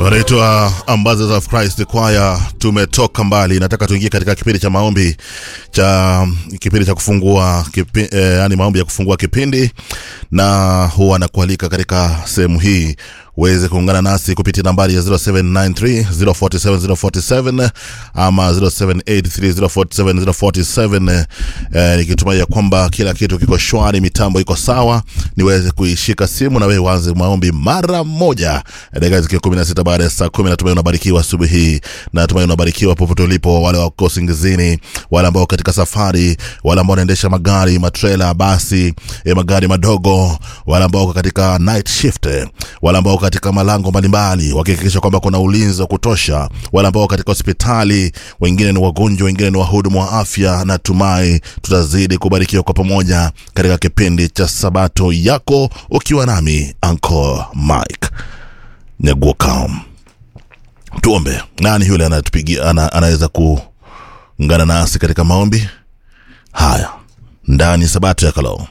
wanaitwa Ambassadors of Christ Choir. Tumetoka mbali, nataka tuingie katika kipindi cha maombi cha kipindi cha kufungua kipi, eh, yani maombi ya kufungua kipindi, na huwa nakualika katika sehemu hii uweze kuungana nasi kupitia nambari ya 0793 047 047 ama 0783 047 047 eh, nikitumai ya kwamba kila kitu kiko shwari, mitambo iko sawa, niweze kuishika simu na wewe uanze maombi mara moja, dakika zikiwa 16 baada ya saa 10. Natumai unabarikiwa asubuhi hii, natumai unabarikiwa popote ulipo, wale wako singizini, wale ambao katika safari, wale ambao wanaendesha magari, matrela, basi, eh, magari madogo, wale ambao wako katika night shift, wale ambao katika malango mbalimbali wakihakikisha kwamba kuna ulinzi wa kutosha, wale ambao katika hospitali, wengine ni wagonjwa, wengine ni wahudumu wa afya. Natumai tutazidi kubarikiwa kwa pamoja katika kipindi cha Sabato yako, ukiwa nami Uncle Mike Nyaguoka. Tuombe. Nani yule anatupigia ana, anaweza kuungana nasi katika maombi haya ndani ya Sabato ya Kalo,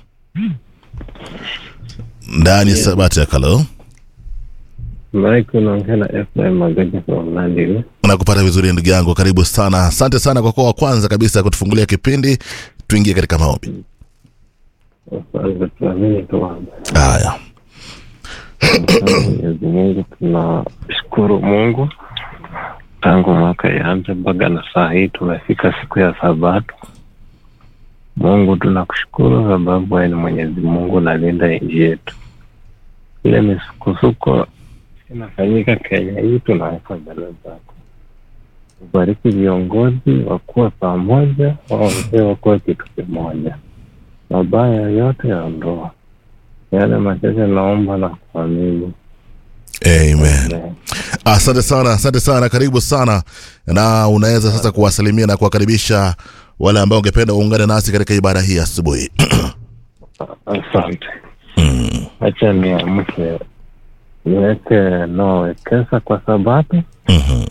ndani ya Sabato ya Kalo. Mike unaongea na Efraim Magaja from Nandi. nakupata vizuri ndugu yangu, karibu sana. Asante sana kwa kuwa wa kwanza kabisa kutufungulia kipindi. Tuingie katika maombi Kwanza tuamini tuombe. haya. Asante Mwenyezi Mungu, tunashukuru Mungu tangu mwaka ianze mpaka na saa hii tumefika siku ya Sabato. Mungu tunakushukuru sababu wewe ni Mwenyezi Mungu unalinda nchi yetu. Ile misukosuko inafanyika Kenya hii tunaweka mbele zako. Ubariki viongozi wakuwe pamoja, waongee wakuwe kitu kimoja, mabaya yote yaondoa, yale machache naomba na kuamini. Amen. Amen. Asante sana, asante sana, karibu sana, na unaweza sasa kuwasalimia na kuwakaribisha wale ambao ungependa uungane nasi katika ibada hii asubuhi. Asante. Acha niamke niweke Noah kwa Sabato, Mhm,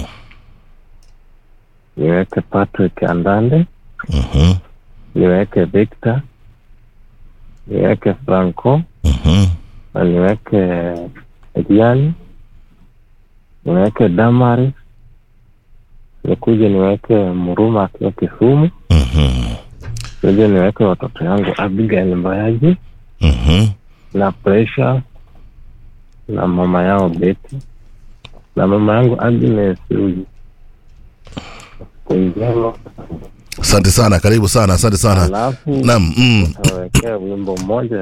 niweke Patrick Andande, mhm, niweke Victor, niweke Franco mhm, na niweke Diani, niweke Damari, nikuje niweke Muruma akiwa Kisumu, mhm, nije niweke watoto yangu Abigail Mbayaji mhm. na Precious na mama yao Betty na mama yangu Agnes Ruji. Siku njema. Asante sana, karibu sana, asante sana. Alafu Naam, mm. tawekea wimbo mmoja